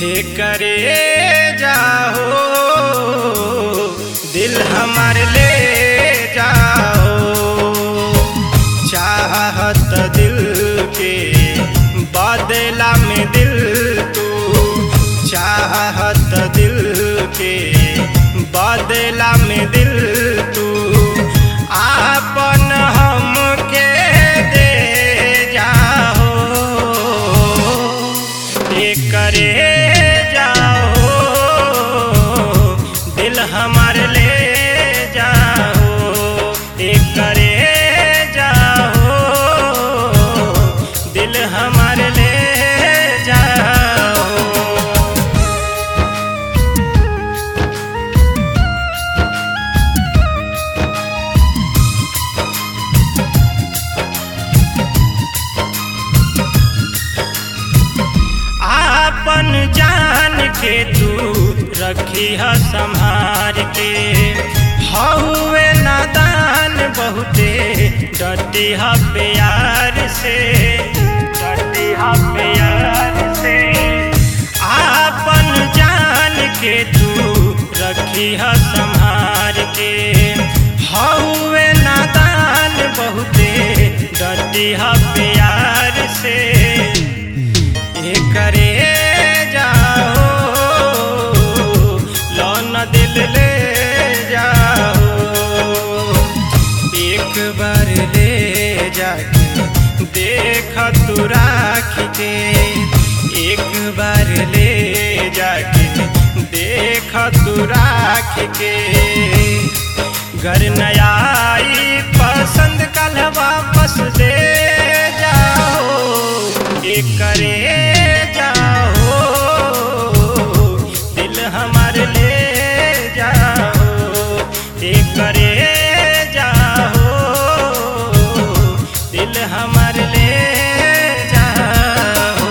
हे करे जाओ दिल हमार ले जाओ चाहत दिल के बदला में दिल तू चाहत दिल के बदला में दिल तू आपन हमके दे जाओ ये करे जाओ दिल हमार ले जाओ ये करे जाओ दिल हमार ले जाओ आपन जान के तू रखी है संभार के हौवे नादान बहुते डटी है प्यार से डटी है प्यार से आपन जान के तू रखी है संभार के हौवे नादान बहुते डटी है प्यार से ये करे जाओ लौन दिल ले जाओ एक बार ले जाके देख तू राख के एक बार ले जाके देख तू राख के घर नयाई पसंद कल वापस दे जाओ एक करे जाओ दिल हमार ले जाओ एक करे जाओ दिल हमार ले जाओ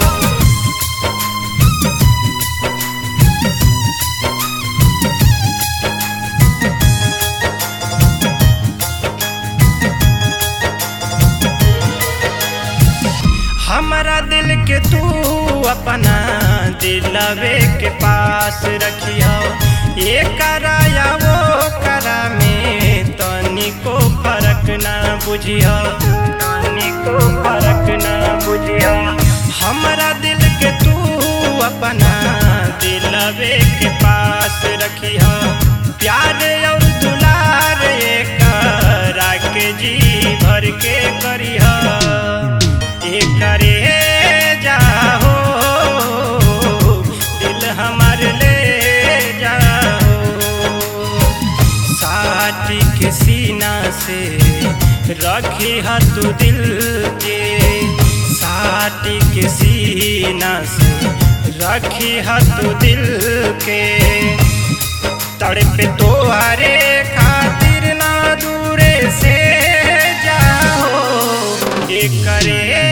हमारा दिल के तू अपना दिलवे के पास रखियो ये कराया वो करा में तनिको फर्क ना बुझियो तनिको फर्क ना बुझियो हमारा दिल के तू अपना दिलवे के पास रखियो प्यार और दुलार करा के जी भर के करियो ये करे जाओ दिल हमार ले जाओ साटी के सीना से रखी है तू दिल के साटी के सीना से रखी है तू दिल के तड़पे तोहरे खातिर ना दूरे से जाओ ये करे